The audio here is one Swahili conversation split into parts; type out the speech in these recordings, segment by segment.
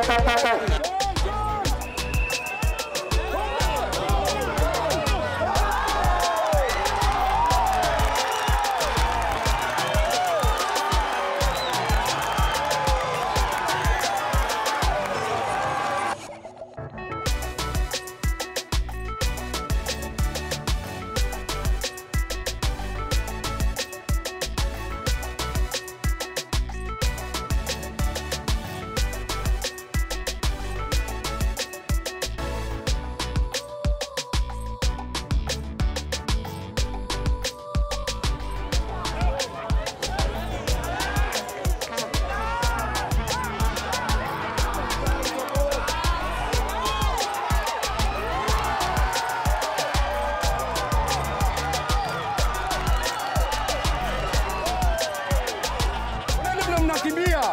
Nani vile mnakimbia?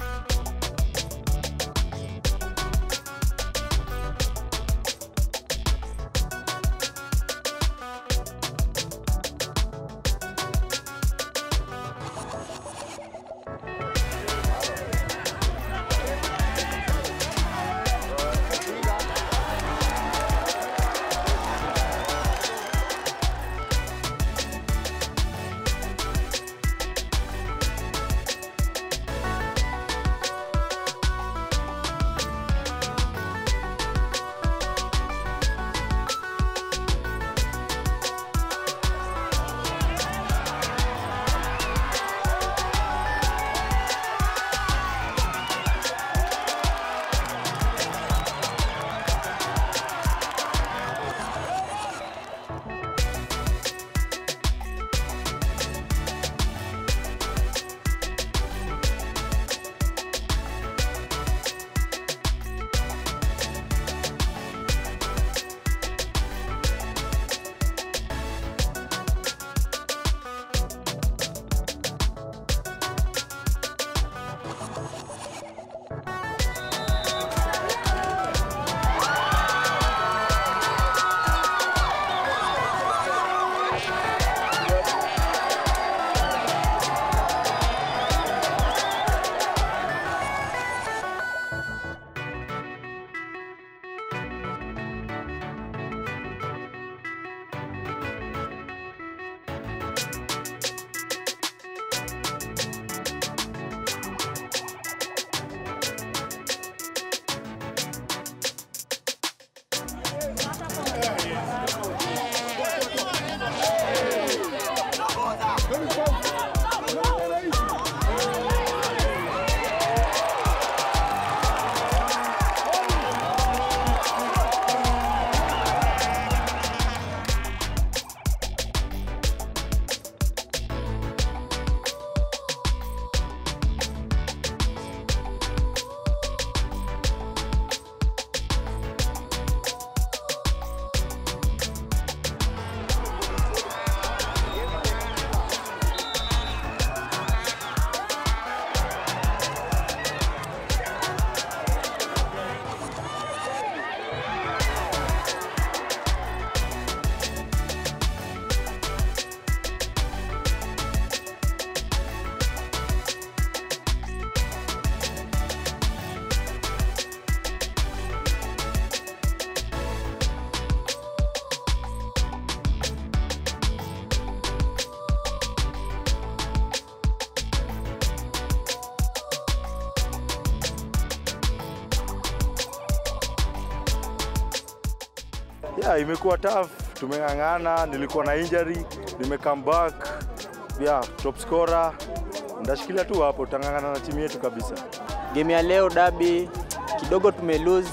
Yeah, imekuwa tough, tumeng'ang'ana, nilikuwa na injury, nime come back. Yeah, top scorer. Ndashikilia tu hapo, tutang'ang'ana na timu yetu kabisa. Game ya leo dabi kidogo tume lose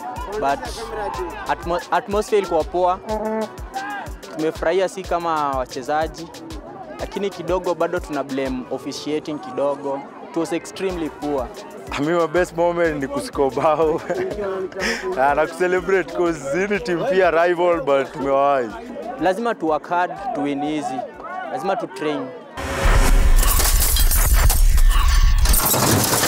but atmo, atmosphere ilikuwa poa. Tumefurahia si kama wachezaji, lakini kidogo bado tuna blame officiating kidogo. It was extremely poor. Mimi my best moment ni kusiko bao Ah, na kucelebrate cause hii ni team pia rival but tumewahi. Lazima tu work hard to win easy. Lazima tu train.